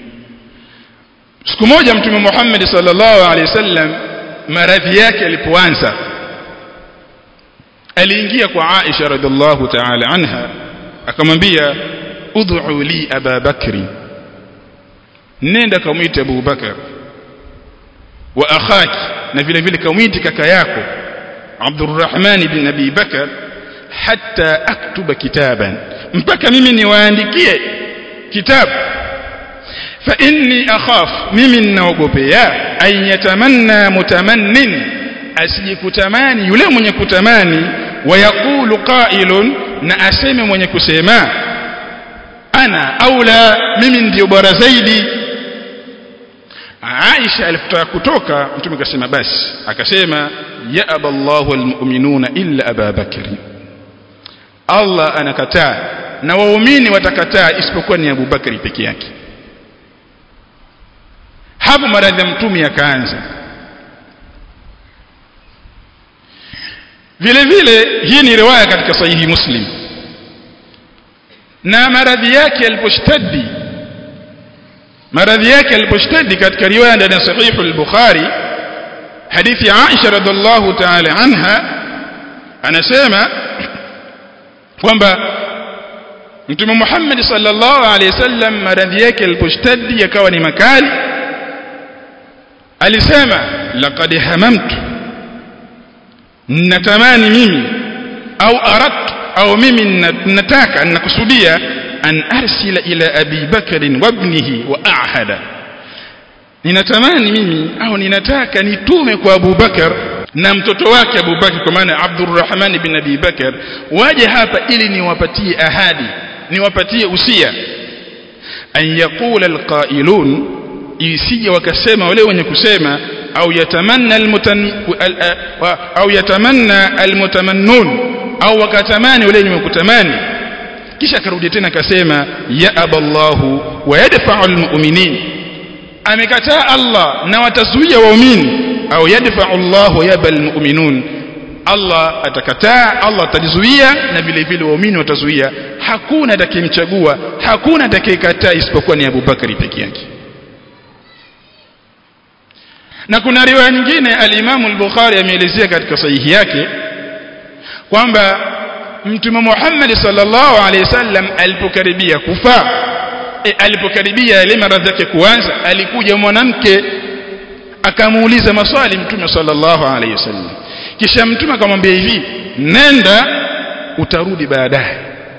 siku moja mtume Muhammad sallallahu alaihi wasallam maradhi yake alipoanza aliingia kwa Aisha radhiallahu ta'ala anha akamwambia ud'u li Aba Bakri nenda kamwite Abu Bakar wa akhaki na vile vile kamwite kaka yako Abdurrahman bin Abi Bakar hatta aktuba kitaban mpaka mimi niwaandikie kitabu fa inni akhaf mimi ninaogopea an yatamanna mutamannin asijikutamani yule mwenye kutamani wayaqulu qailun na aseme mwenye kusema ana aula mimi ndio bora zaidi Aisha alipotaka kutoka mtume akasema basi akasema ya aballahu almu'minuna illa Aba Bakri Allah anakataa na waumini watakataa isipokuwa ni Abu Bakari peke yake hapo maradhi ya mtume yakaanza vile vile hii ni riwaya katika sahihi muslim na maradhi yake yaliposhtadi maradhi yake yaliposhtadi katika riwaya ndani ya sahihi al-bukhari hadithi ya Aisha radhiallahu ta'ala anha anasema kwamba mtume Muhammad sallallahu alaihi wasallam maradhi yake yaliposhtadi yakawa ni makali alisema laqad hamamtu natamani mimi au aradtu au mimi nataka nakusudia an arsila ila abi bakr wa ibnihi wa ahada ninatamani mimi au ninataka nitume kwa Abu Bakar na mtoto wake Abu Bakar kwa maana Abdurrahman bin Abi Bakar waje hapa ili niwapatie ahadi niwapatie usia an yaqula alqailun isije wakasema wale wenye kusema au yatamanna almutan au yatamanna almutamannun au wakatamani wale wenye kutamani kisha akarudi tena akasema ya aballahu wa yadfa'u almu'minin amekataa Allah na watazuia waumini au yadfa'u Allah yaba almu'minun Allah atakataa Allah atalizuia na vile vile waumini watazuia hakuna atakayemchagua hakuna atakayekataa isipokuwa ni Abu Bakari peke yake na kuna riwaya nyingine al-Imam al-Bukhari ameelezea katika sahihi yake kwamba Mtume Muhammad sallallahu alaihi wasallam alipokaribia kufa e, alipokaribia ile maradhi yake kuanza alikuja mwanamke akamuuliza maswali Mtume sallallahu alaihi wasallam kisha Mtume akamwambia hivi nenda utarudi baadaye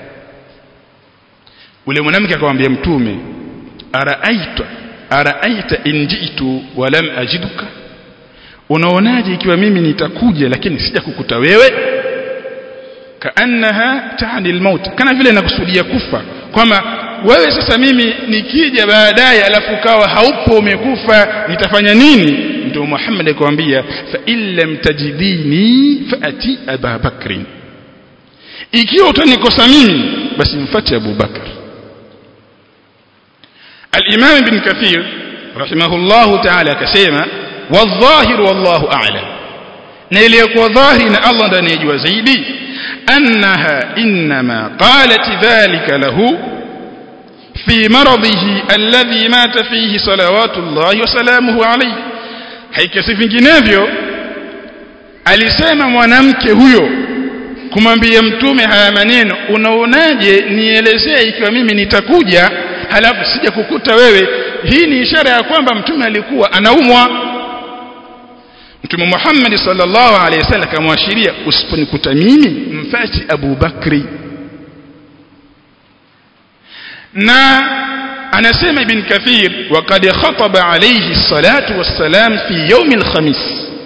ule mwanamke akamwambia Mtume araaita araaita in jitu wa lam ajiduka unaonaje ikiwa mimi nitakuja lakini sija kukuta wewe kaannaha taani almaut kana vile nakusudia kufa kwamba wewe sasa mimi nikija baadaye alafu kawa haupo umekufa nitafanya nini ndio Muhammad akwambia fa illam tajidini faati Aba Bakr ikiwa utanikosa mimi basi mfuate Abu Bakar الإمام ابن كثير رحمه الله تعالى كسيما والظاهر والله أعلم na iliyokuwa dhahiri na Allah ndiye anayejua zaidi أنها إنما قالت ذلك له في مرضه الذي مات فيه صلوات الله وسلامه عليه haikasi vinginevyo alisema mwanamke huyo kumwambia mtume haya maneno unaonaje nielezee ikiwa mimi nitakuja halafu sija kukuta wewe hii ni ishara ya kwamba mtume alikuwa anaumwa mtume Muhammad sallallahu alaihi wasallam akamwashiria usiponikuta mimi mfati Abu Bakri na anasema ibn kathir waqad khataba alayhi salatu wassalam fi yawm alkhamis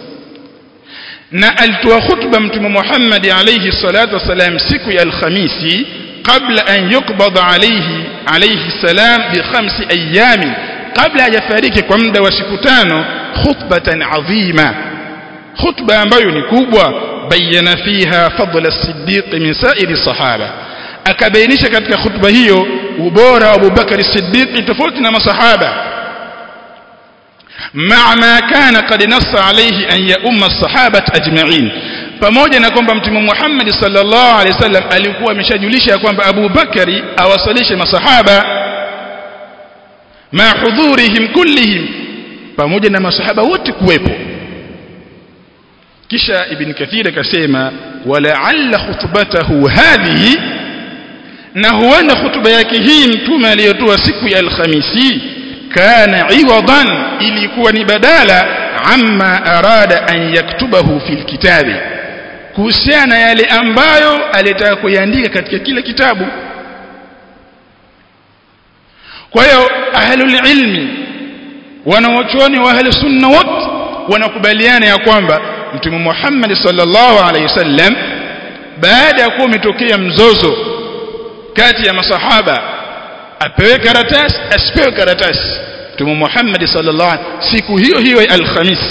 na alitoa khutba mtume Muhammad alayhi salatu wassalam siku ya alkhamisi qabla an yuqbad alayhi alayhi salam bi khamsi ayami kabla hajafariki kwa muda wa siku tano khutbatan adhima khutba ambayo ni kubwa bayana fiha fadla as-siddiq min sa'iri sahaba akabainisha katika khutba hiyo ubora wa Abu Bakar as-Siddiq tofauti na masahaba مع ما كان قد نص عليه أن يؤم الصحابة أجمعين pamoja na kwamba mtume Muhammad sallallahu alaihi wasallam alikuwa ameshajulisha kwamba Abu Bakari awasalishe masahaba ma hudhurihim kullihim pamoja na masahaba wote kuwepo kisha ibn kathir akasema walaalla khutbatahu hadhihi na huenda khutba yake hii mtume aliyotoa siku ya alhamisi kana iwadan ilikuwa ni badala amma arada an yaktubahu fil kitabi kuhusiana yale ambayo alitaka kuiandika katika kile kitabu kwa hiyo ahlul ilmi wanawachuoni wa ahli sunna wote wanakubaliana ya kwamba mtume Muhammad sallallahu alaihi wasallam baada ya kuwa umetokea mzozo kati ya masahaba apewe karatasi asipewe karatasi mtume Muhammad sallallahu alaihi siku hiyo hiyo ya alhamis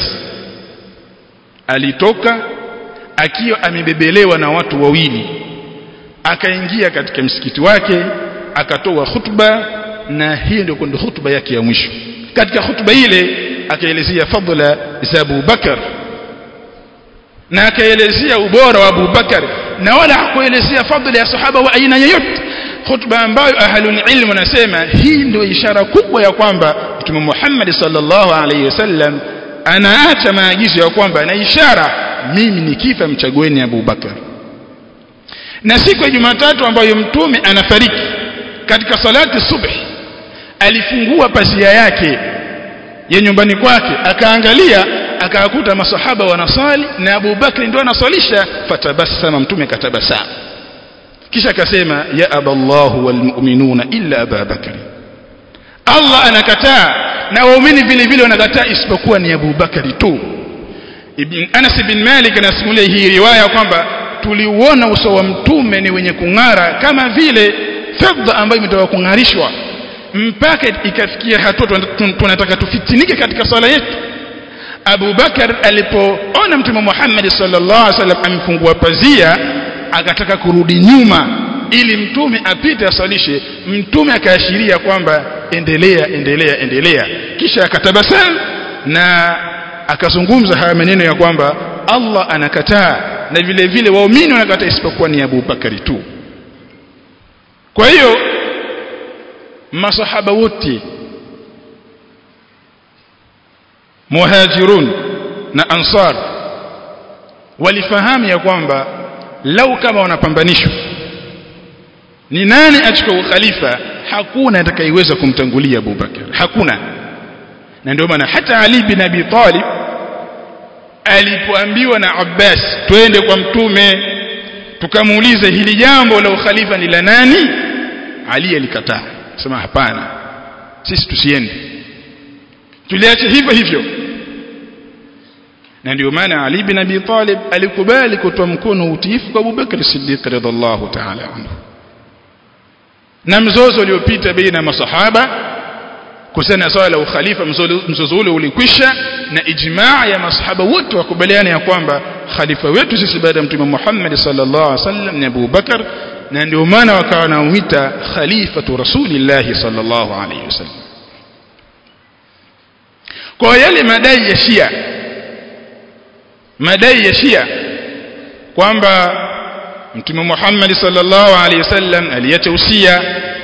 alitoka akiwa amebebelewa na watu wawili akaingia katika msikiti wake akatoa khutba na hiyo ndio kwenda khutba yake ya mwisho katika khutba ile akaelezea fadla za Abu Bakar na akaelezea ubora wa Abu Bakar na wala hakuelezea fadla ya sahaba wa aina yoyote khutba ambayo ahlul ilm wanasema hii ndio ishara kubwa ya kwamba Mtume Muhammad sallallahu alaihi wasallam anaacha maagizo ya kwamba na ishara mimi nikifa mchagueni Abu Bakar na siku ya Jumatatu ambayo mtume anafariki katika salati subhi alifungua pazia yake ya nyumbani kwake akaangalia akakuta masahaba wanasali na Abu Bakri ndio anaswalisha fatabassama mtume katabasamu kisha akasema ya aballahu walmu'minuna illa Abu Bakr Allah anakataa na waumini vile vile wanakataa isipokuwa ni Abu Bakari tu Ibn Anas bin Malik anasimulia hii riwaya kwamba tuliuona uso wa mtume ni wenye kung'ara kama vile fedha ambayo imetoka kung'arishwa mpaka ikafikia hatua tunataka tufitinike katika swala yetu Abu Bakar alipoona mtume Muhammad sallallahu alaihi wasallam amefungua pazia akataka kurudi nyuma ili mtume apite asalishe mtume akaashiria kwamba endelea endelea endelea kisha akatabasamu na akazungumza haya maneno ya kwamba Allah anakataa na vile vile waumini wanakataa isipokuwa ni Abu Bakari tu kwa hiyo masahaba wote muhajirun na ansar walifahamu ya kwamba lau kama wanapambanishwa ni nani achukua ukhalifa hakuna atakayeweza kumtangulia Abu Bakar hakuna na ndio maana hata Ali bin Abi Talib alipoambiwa na Abbas twende kwa mtume tukamuulize hili jambo la ukhalifa ni la nani Ali alikataa sema hapana sisi tusiende tuliache hivyo hivyo na ndio maana Ali bin Abi Talib alikubali kutoa mkono utiifu kwa Abu Bakr Siddiq radhiallahu ta'ala anhu na mzozo uliopita baina masahaba kuhusiana na swala la ukhalifa mzozo ule ulikwisha na ijmaa ya masahaba wote wakubaliana ya kwamba khalifa wetu sisi baada ya mtume Muhammad sallallahu alaihi wasallam ni Abu Bakar na ndio maana wakawa wanamuita khalifatu rasulillah sallallahu alaihi wasallam kwa yale madai ya Shia madai ya Shia kwamba mtume Muhammad sallallahu alaihi wasallam aliacha usia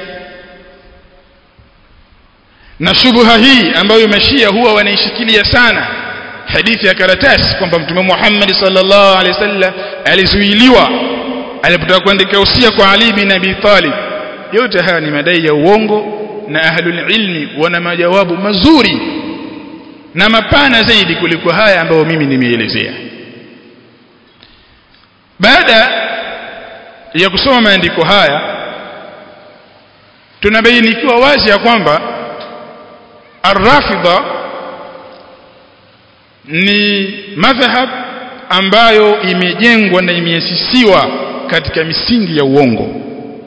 na shubha hii ambayo mashia huwa wanaishikilia sana hadithi ya karatasi kwamba mtume Muhammad sallallahu alaihi wasallam alizuiliwa alipotaka kuandika usia kwa Ali bin Abi Talib yote haya ni madai ya uongo na ahlul ilmi wana majawabu mazuri na mapana zaidi kuliko haya ambayo mimi nimeelezea baada ya kusoma maandiko haya tunabainikiwa wazi ya kwamba arrafida ni madhhab ambayo imejengwa na imeasisiwa katika misingi ya uongo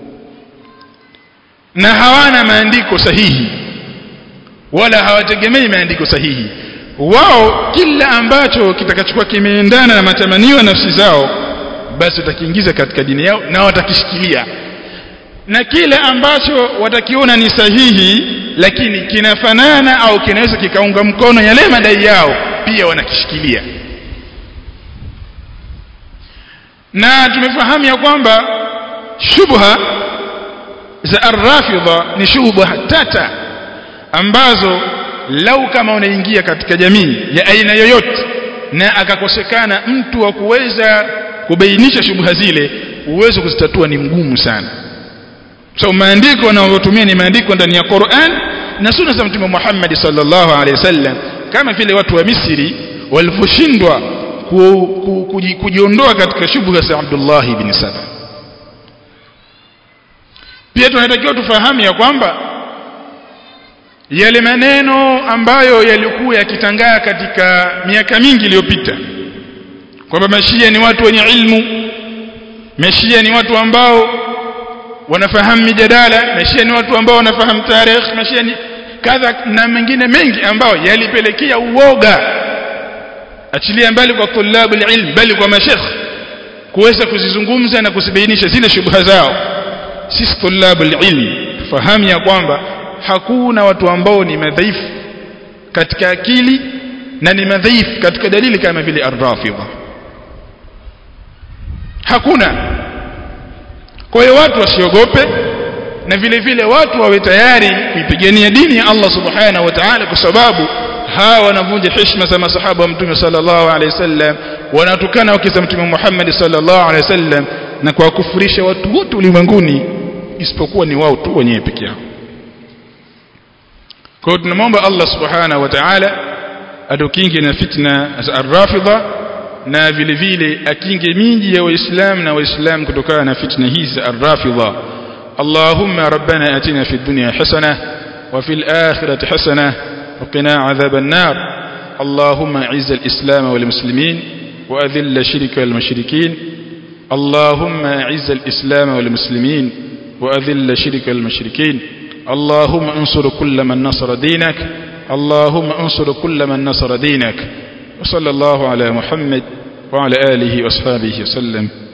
na hawana maandiko sahihi wala hawategemei maandiko sahihi wao kila ambacho kitakachokuwa kimeendana na matamanio ya nafsi zao basi watakiingiza katika dini yao na watakishikilia na kile ambacho watakiona ni sahihi lakini kinafanana au kinaweza kikaunga mkono yale madai yao pia wanakishikilia na tumefahamu ya kwamba shubha za arrafidha ni shubha tata ambazo lau kama unaingia katika jamii ya aina yoyote na akakosekana mtu wa kuweza kubainisha shubha zile uwezo kuzitatua ni mgumu sana so maandiko wanayotumia ni maandiko ndani ya Qur'an na sunna za mtume Muhammad sallallahu alaihi wasallam kama vile watu wa Misri walivyoshindwa ku, ku, kuji, kujiondoa katika shubha za Abdullah ibn Saba pia tunatakiwa tufahamu ya kwamba yale maneno ambayo yalikuwa yakitangaa katika miaka mingi iliyopita kwamba mashia ni watu wenye ilmu mashia ni watu ambao wanafahamu mijadala mashia ni watu ambao wanafahamu tarehe mashia ni kadha na mengine mengi ambayo yalipelekea uoga achilia mbali kwa tulabu ilm bali kwa mashekh kuweza kuzizungumza na kuzibainisha zile shubha zao sisi tulabu ilm tufahamu ya kwamba hakuna watu ambao ni madhaifu katika akili na ni madhaifu katika dalili kama vile ar-rafidha hakuna kwa hiyo watu wasiogope na vile vile watu wawe tayari kuipigania dini ya Allah subhanahu wa ta'ala kwa sababu hawa wanavunja heshima za masahaba wa mtume sallallahu alaihi wasallam wanatukana wake za mtume Muhammad sallallahu alaihi wasallam na kuwakufurisha watu wote ulimwenguni isipokuwa ni wao tu wenyewe peke yao kwa hiyo tunamwomba Allah subhanahu wa ta'ala atukinge na fitna za ar-rafidha na vile vile akinge miji ya waislamu na waislamu kutokana na fitna hizi za ar-rafidha اللهم ربنا اتنا في الدنيا حسنه وفي الاخره حسنه وقنا عذاب النار اللهم اعز الاسلام والمسلمين واذل الشرك والمشركين اللهم اعز الاسلام والمسلمين واذل الشرك والمشركين اللهم انصر كل من نصر دينك اللهم انصر كل من نصر دينك وصلى الله على محمد وعلى اله واصحابه وسلم